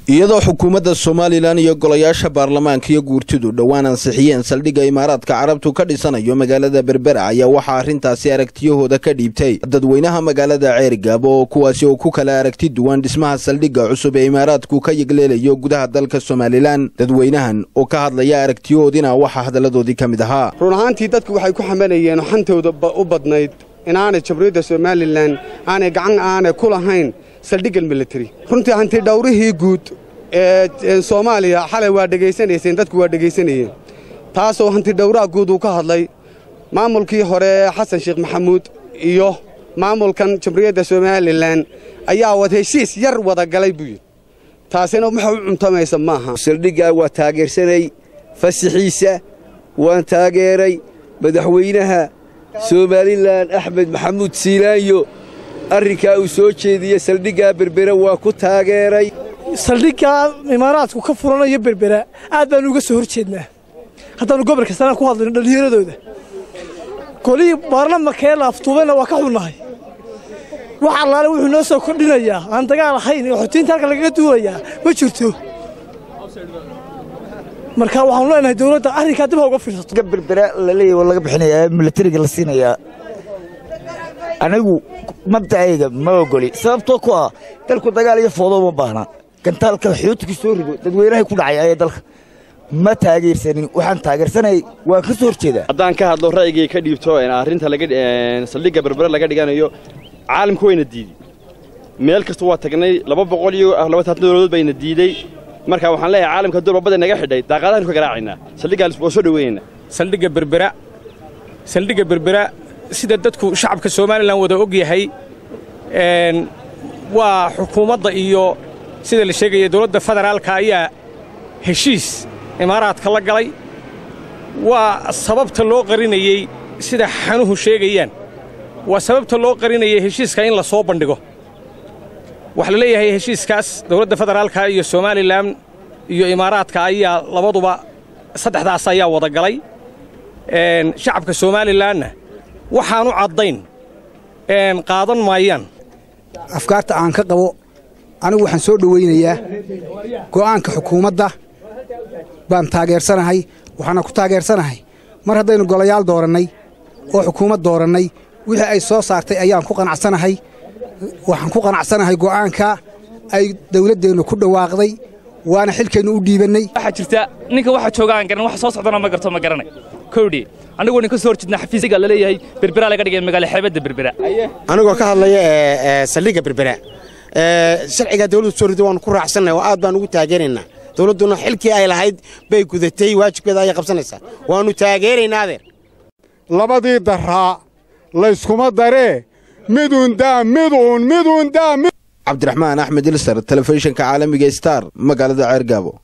iyadoo xukuumadda somalilan iyo golayaasha baarlamaanka iyo guurtidu dhowaan ansixiyeen saldhigga imaaraadka carabtu ka dhisanayo magaalada berbera ayaa waxaa arrintaasi aragtiyahooda ka dhiibtay dadweynaha magaalada ceerigaabo oo kuwaasi oo ku kala aragti duwan dhismaha saldhigga cusub ee imaaraadku ka yegleelayo gudaha dalka somalilan dadweynahan oo ka hadlaya aragtiyahoodina waxaa hadalladoodii ka mid ahaa run ahaantii dadku waxay ku xamanayeen xantooda u badnayd inaanay jamhuuriyadda somalilan aanay gacan aanay ku lahayn saldhiggan militari runtii hanti dhowrihii guud ee soomaaliya xalay waa dhegaysanayseen dadku waa dhegaysanayeen taasoo hanti dhowraha guud uu ka hadlay maamulkii hore ee xasan sheekh maxamuud iyo maamulkan jamhuuriyadda somalilan ayaa wad heshiis yar wada galay buu yidhi taasina waxa u cuntamaysa maaha saldhiggaa waa taageersanay fasixiisa waan taageeray madaxweynaha somalilan axmed maxamuud siilaanyo arrinkaa uu soo jeediye saldhiggaa berbera waa ku taageeray saldhiggaa imaaraadku ka furanayo berbera aad baannu uga soo hor jeednaa haddaannu gobolka sanaan ku hadlayno dhallinyaradooda golihii baarlamankaee laaftuubayna waa ka xunnahay wax allaale wuxuu noo soo kordhinayaa aan dagaal ahayn ee xotiinta halka lagaga duulayaa ma jirto marka waxaanu leenahay dawladda arrinkaa dib ha uga fiirsato berbera laleeyahy waa laga bixinayaa milatariga la siinayaa anigu mabdacayga ma ogoli sababtoo ku ah dalku dagaal iyo foodoo ma baahna gantaalka xootiku soo rido dadweynahay ku dhacay ayee dalka ma taageersanin waxaan taageersanayay waan ka soo hor jeedaa haddaan ka hadlo ra'yigay ka dhiibto arrinta saldhigga berbere laga dhiganayo caalamku wayna diidey meel kasta waa tagnay laba boqol iyo labaatan dowladood bayna diidey marka waxaan leeyahay caalamka hadduu labada naga xidhay daaqaadahan ka garaacaynaa saldhiggaa waa soo dhoweynayna saldhigga berbera saldhigga berbera sida dadku shacabka somalilan wada og yahay waa xukuumadda iyo sida la sheegaya dowladda federaalka ayaa heshiis imaaraadka la galay waa sababta loo qarinayey sida xanuhu sheegayaan waa sababta loo qarinayay heshiiska in la soo bandhigo waxaa la leeyahay heshiiskaas dowladda federaalka iyo somalilan iyo imaaraadka ayaa labaduba saddexdaas ayaa wada galay shacabka somalilanna waxaanu caddayn qaadan maayaan afkaarta aan ka qabo anigu waxaan soo dhowaynayaa go'aanka xukuumadda baan taageersanahay waxaana ku taageersanahay mar haddaynu golayaal doorannay oo xukuumad doorannay wixii ay soo saartay ayaan ku qanacsanahay waxaan ku qanacsanahay go'aanka ay dawladdeennu ku dhawaaqday waana xilkeennu u dhiibannay waxaa jirta ninka waxa jooga aan garan wax soo socdana ma garto ma garanay kowdhi anigoo nin ka soo horjeedna xafiisiga la leeyahay berbera laga dhigay magaalo xeebadda berbera anigoo ka hadlaya saldhigga berbera sharciga dawladdu soo rido waanu ku raacsannahay oo aad baan ugu taageeraynaa dawladduna xilkii ay lahayd bay gudatay waajibkeeda ayay qabsanaysaa waannu taageeraynaa adeer labadii daraa layskuma daree miduun daa miduun miduun daa cabdiraxmaan axmed ilsar telefishinka caalamiga star magaalada ceergaabo